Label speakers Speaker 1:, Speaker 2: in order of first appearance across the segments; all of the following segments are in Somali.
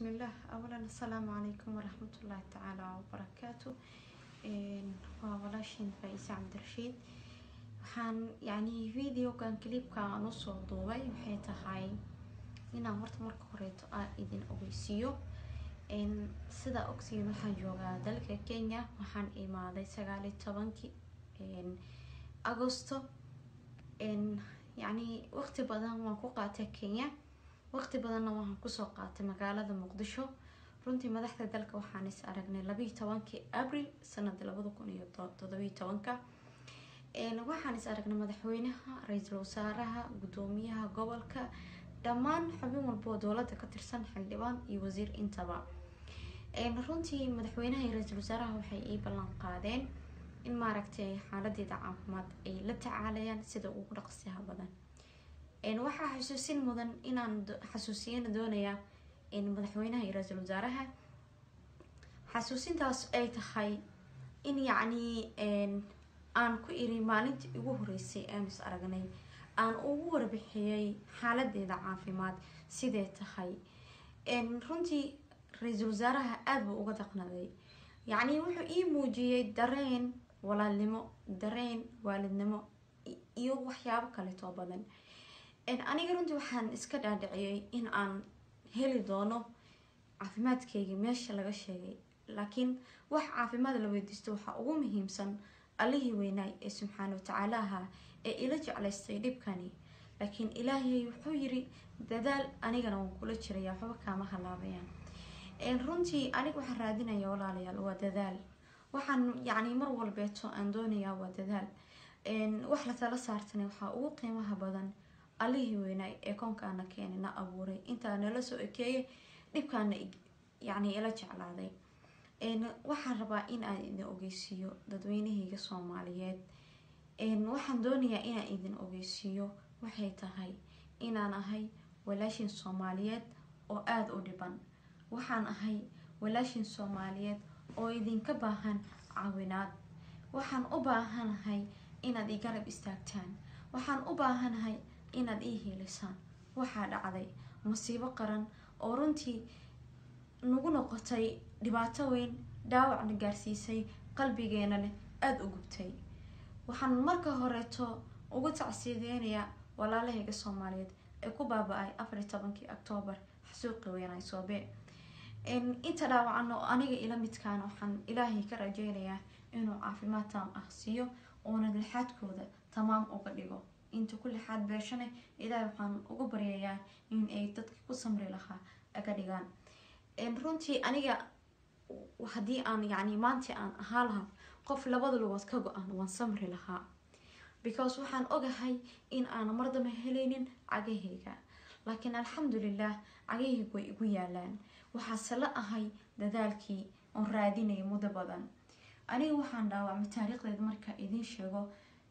Speaker 1: bismillaah awalan assalaamu calaykum waraxmatullaahi tacaala wabarakaatu waa walaashiin faa-ise cabdirashiid waxaan yacni videogan clipka aan usoo duubay waxay tahay inaan horta marka horeeto aan idin ogeysiiyo sidaa ogsiin waxaan joogaa dalka kenya waxaan imaaday sagaaliyo tobankii agosto yacni waqti badan waan ku qaatay kenya waqti badanna waxaan kusoo qaatay magaalada muqdisho runtii madaxda dalka waxaan is aragnay labayo tobankii abril sanada labada kun iyo todobiyo tobanka waxaan is aragnay madaxweynaha ra-iisul wasaaraha guddoomiyaha gobolka dhammaan xubin walboo dowlada ka tirsan xildhibaan iyo wasiir intaba runtii madaxweynaha iyo ra-iisul wasaaraha waxay ii ballan qaadeen in maaragtay xaaladeeda caafimaad ay la tacaalayaan sida ugu dhaqsiyaha badan waxaa xasuusin mudan inaan xasuusiyana doonayaa madaxweynaha iyo ra-iisul wasaaraha xasuusintaas ay tahay in yacni aan ku iri maalintii ugu horeysay amis aragnay aan ugu warbixiyey xaaladeeda caafimaad sidee tahay runtii ra-iisul wasaaraha aada buu uga daqnaday yacni wuxuu ii muujiyey dareen walaalnimo dareen waalidnimo iyo waxyaabo kaleetoo badan aniga runtii waxaan iska dhaadhiciyey in aan heli doono caafimaadkayga meesha laga sheegay laakiin wax caafimaad la weydiisto waxaa ugu muhiimsan allihii weynaay ee subxaana watacaala ahaa ee ila jeclaystay dhibkani laakiin ilaahay wuxuu yiri dadaal anigana waan kula jiraya waxba kaama halaabayaan runtii aniga waxaan raadinaya walaalayaal waa dadaal waxaan yacni mar walbeeto aan doonayaa waa dadaal wax la tala saartana waxaa ugu qiimaha badan allihii weynaay ee koonkaana keenay na abuuray intaa nala soo ekeeyay dhibkaana yacni ila jeclaaday waxaan rabaa in aan idin ogeysiiyo dadweynahayga soomaaliyeed waxaan doonayaa inaan idin ogeysiiyo waxay tahay inaan ahay walaashin soomaaliyeed oo aada u dhiban waxaan ahay walaashin soomaaliyeed oo idinka baahan caawinaad waxaan u baahanahay inaad i garab istaagtaan waxaan u baahanahay inaad ii hiilisaan waxaa dhacday masiibo qaran oo runtii nagu noqotay dhibaato weyn dhaawacna gaarsiisay qalbigeena leh aada u gubtay waxaan marka horeeto ugu tacsiyadeynayaa walaalahayga soomaaliyeed ee ku baaba-ay afariyo tobankii octoobar xasuuqi weynay soobe inta dhaawacan oo aniga ila midkaan waxaan ilaahay ka rajeynayaa inuu caafimaad taam ah siiyo uuna lixaadkooda tamaam uga dhigo inta ku lixaad beeshane ilaahay waxaan uga baryayaa in ay dadka ku samri lahaa aga dhigaan runtii aniga haddii aan yacni maanta aan ahaa lahaa qof labada lugood ka go-an waan samri lahaa because waxaan ogahay in aana mardama helaynin cagahayga laakiin alxamdulilah cagahayga way igu yaalaan waxaase la ahay dadaalkii oon raadinaya muddo badan aniga waxaan dhaawacmay taariikhdeeda marka idiin sheego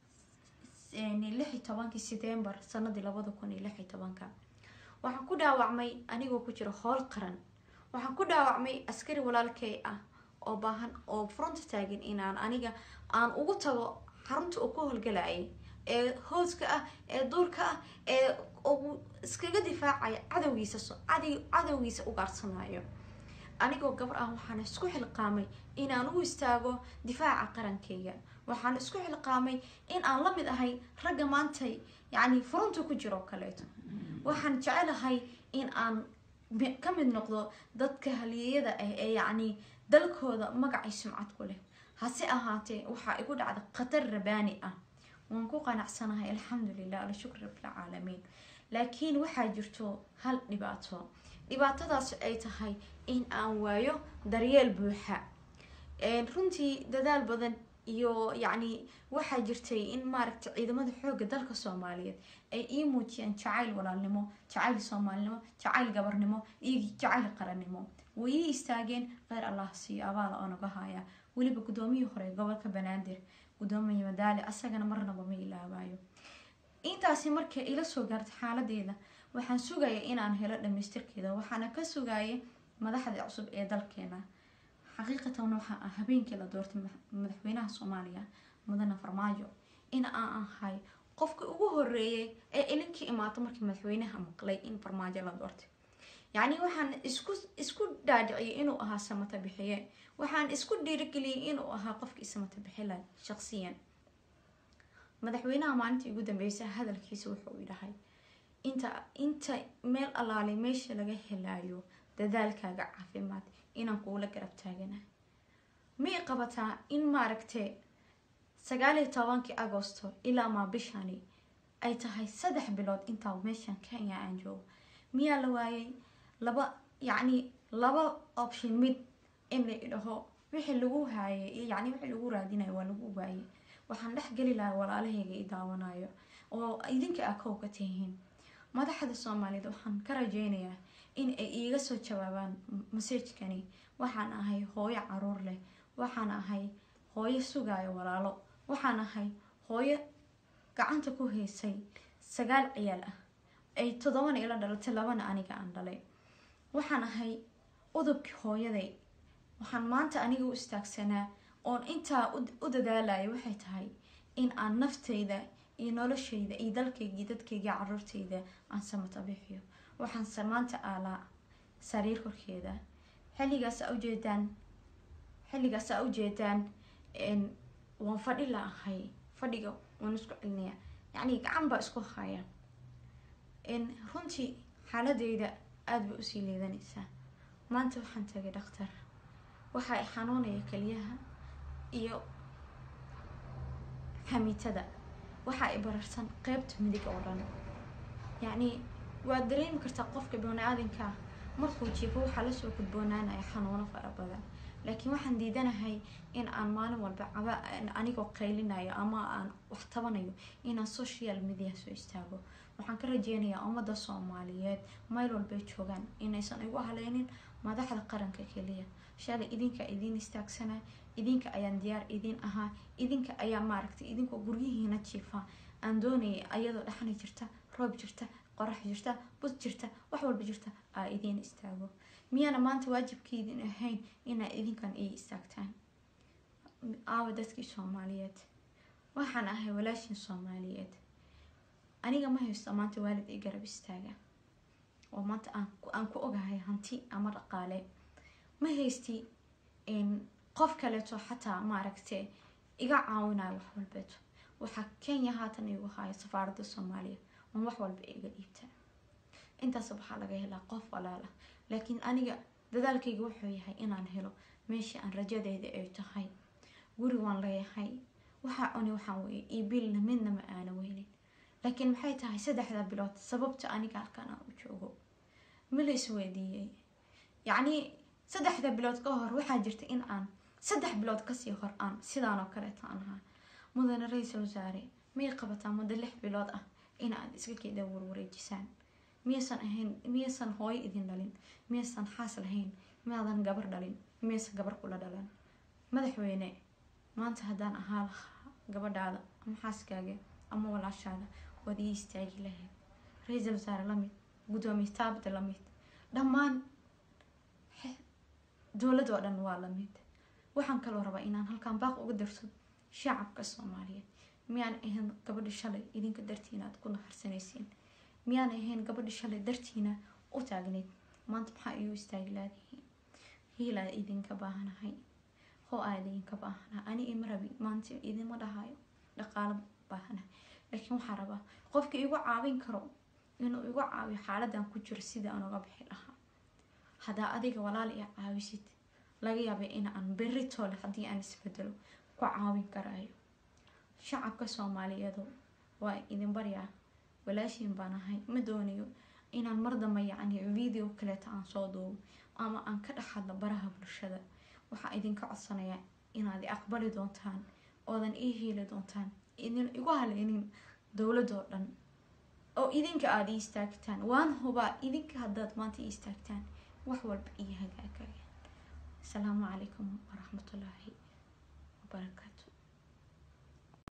Speaker 1: lix iyo tobankii setembar sanadii labada kun iyo lix iyo tobanka waxaan ku dhaawacmay anigoo ku jiro howl qaran waxaan ku dhaawacmay askari walaalkay ah oo baahan oo fronta taagan inaan aniga aan ugu tago xarunta uu ku howlgalayay ee hooska ah ee duurka ah ee uu iskaga difaacaya cadowgiisa cadowgiisa u gaarsanayo anigoo gabar ah waxaan isku xilqaamay inaan u istaago difaaca qarankayga waxaan isku xilqaamay in aan la mid ahay ragga maantay yacni furunta ku jiro kaleeto waxaan jecelahay in aan ka mid noqdo dadka haliyeyada ah ee yacni dalkooda magacay sumcad ku leh hase ahaatee waxaa igu dhacda khatar rabaani ah waan ku qanacsanahay alxamdulilah alshukr rabilcaalamiin laakiin waxaa jirto hal dhibaato dhibaatadaas ay tahay in aan waayo daryeel buuxa runtii dadaal badan iyo yacni waxaa jirtay in maaragtay ciidamada xoogga dalka soomaaliyeed ay ii muujiyeen jacayl walaalnimo jacayl soomaalinimo jacayl gabarnimo iyo jacayl qarannimo way ii istaageen kheyr allah siiyo abaala oo naga haya weliba guddoomiyii hore gobolka banaadir guddoomiye madaali asagana marnaba ma ilaabayo intaasi markay ila soo gaartay xaaladeeda waxaan sugaya inaan helo dhamaystirkeeda waxaana ka sugayay madaxda cusub ee dalkeena xaqiiqatan waxaa ah habeenkii la doortay madaxweynaha soomaaliya mudane farmaajo in aan ahay qofka ugu horeeyay ee ilinkii imaato markii madaxweynaha maqlay in farmaajo la doortay yacni waxaan isku isku dhaadhiciyay inuu ahaa samata bixiye waxaan isku dhiirigeliyey inuu ahaa qofkii samata bixila shaqsiyan madaxweynaha maalintii ugu dambeysay hadalkiisa wuxuu idhahay inta inta meel allaalay meesha laga helaayo dadaalkaaga caafimaad inaan kuula garab taagana may qabataa in maaragtay sagaaliyo tobankii agosto ilaa maa bishani ay tahay saddex bilood intaa meeshan kenya aan joogo miyaa la waayay laba yacni laba option mid in la idhaho wixii lagu haayay iyo yacni wixii lagu raadinayo waa lagu waayay waxaan dhex geli lahaa walaalahayga i daawanayo oo idinka a kow ka tihiin madaxda soomaaliyed waxaan ka rajeynayaa in ay iiga soo jawaabaan masajkani waxaan ahay hooyo caruur leh waxaan ahay hooyo sugaayo walaalo waxaan ahay hooyo gacanta ku haysay sagaal ciyaal ah ay toddobana ila dhalatay labana aniga aan dhalay waxaan ahay udubkii hooyaday waxaan maanta aniga u istaagsanaa oon intaa u dadaalaya waxay tahay in aan naftayda iyo noloshayda iyo dalkayga dadkayga caruurtayda aan samata bixiyo waxaanse maanta aalaa sariir korkeeda xilligaas a ujeedaan xilligaas a ujeedaan waan fadhi la ahay fadhiga waan isku celinaya yacni gacan baa isku haya runtii xaaladeyda aada bay usii liidanaysaa maanta waxaan tagay dhakhtar waxa ay xanuunaya keliyaha iyo xamiitada waxa ay bararsan qeybta midig oo dhan yacni waad dareemi kartaa qofka bani-aadinka markuu jiifo waxaa lasoo gudboonaanaya xanuuno fara badan laakiin waxaan diidanahay in aan maalin walba caba anigoo qaylinayo ama aan wax tabanayo inaan social media soo istaago waxaan ka rajeynayaa ummadda soomaaliyeed meel walbay joogaan inaysan igu haleynin madaxda qaranka keliya shalay idinka idiin istaagsanaa idinka ayaan diyaar idiin ahaa idinka ayaa maaragtay idinkoo guryihiina jiifa aan doonayay ayadoo dhaxni jirta roob jirta qorax jirta bud jirta wax walba jirta aa idiin istaago miyaana maanta waajibkeydin ahayn inaa idinkan ii istaagtaan aawa dadkii soomaaliyeed waxaan ahay walaashin soomaaliyeed aniga ma haysto maanta waalid i garab istaaga oo maanta aan ku ogahay hanti ama dhaqaale ma haysti qof kaleeto xataa maaragtay iga caawinayo wax walbeeto waxaa kenya haatan igu haya safaaradda soomaaliya on wax walba iga dhiibta intaas waxaa laga helaa qof walaala laakiin aniga dadaalkayga wuxuu yahay inaan helo meeshii aan rajadeeda ay tahay guri waan leeyahay waxaa cuni waxaan weeye iyo bilna midna ma aana weynin laakiin maxay tahay saddexda bilood sababta aniga halkan aan u joogo ma la isweydiiyey yacnii saddexda bilood ka hor waxaa jirta in aan saddex bilood kasii hor aan sidaan oo kaleeta aan ahaa mudane ra-iisul wasaare miyay qabataa muddo lix bilood ah in aad iska keeda warwareejisaan miyaysan ahayn miyaysan hooyo idin dhalin miyaysan xaas lahayn miyaadan gabar dhalin miyaysan gabar kula dhalan madaxweyne maanta haddaan ahaa lahaa gabadhaada ama xaaskaaga ama walaashaada waad ii istaagi lahayd ra-iisul wasaare lamid guddoomiye taabda lamid dhammaan dowlad oo dhan waa lamid waxaan kaloo rabaa inaan halkaan baaq uga darto shacabka soomaaliyeed miyaan ahayn gabadhi shalay idinka dartiina aad ku naharsanaysiin miyaan ahayn gabadhi shalay dartiina u taagneyd maanta maxaa igu istaagi laadihiin hiilaa idinka baahanahay hoo aa idinka baahanaha ani ima rabi maanta idinma dhahayo dhaqaalo baahanahay laakiin waxaa rabaa qofka igu caawin karo inuu igu caawiyo xaaladan ku jiro sida aan uga bixi lahaa haddaa adiga walaal i caawisid laga yaabay in aan berri toole haddii aan isbedelo ku caawin karaayo shacabka soomaaliyeedu waa idin baryaa walaashiin baan ahay ma doonayo inaan mar damba yacni video kaleeta aan soo duubo ama aan ka dhex hadlo baraha bulshada waxaa idinka codsanayaa inaad i aqbali doontaan oodan ii hiili doontaan idin igu haleynin dowladoo dhan oo idinka aada ii istaagtaan waan hubaa idinka haddaad maanta ii istaagtaan wax walba ii hagaagayaan asalaamu calaykum waraxmatullaahi wabarakaatu